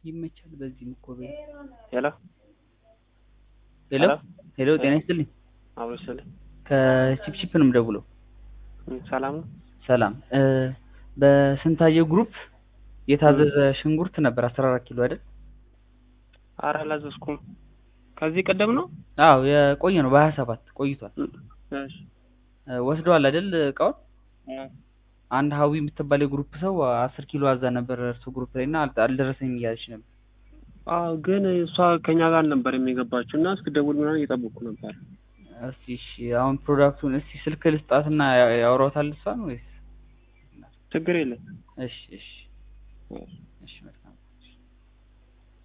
ይመቻል። በዚህም እኮ በ ሄሎ ሄሎ ሄሎ፣ ጤና ይስጥልኝ። አብሮ ስልህ ከቺፕቺፕ ነው የምደውለው። ሰላም ነው። ሰላም እ በስንታየው ግሩፕ የታዘዘ ሽንኩርት ነበር አስራ አራት ኪሎ አይደል? ኧረ አላዘዝኩም። ከዚህ ቀደም ነው። አዎ የቆየ ነው በሀያ ሰባት ቆይቷል። እሺ እ ወስደዋል አይደል እቃውን? አንድ ሀዊ የምትባል የግሩፕ ሰው አስር ኪሎ አዛ ነበር እርሱ ግሩፕ ላይ እና አል- አልደረሰኝም እያለች ነበር። አዎ ግን እሷ ከኛ ጋር ነበር የሚገባችው እና እስክደውል ምናምን እየጠበቅኩ ነበር። እስቲ እሺ አሁን ፕሮዳክቱን እስቲ ስልክ ልስጣትና ያ- ያወራታል እሷን ወይስ? ችግር የለም። እሺ እሺ እሺ መልካም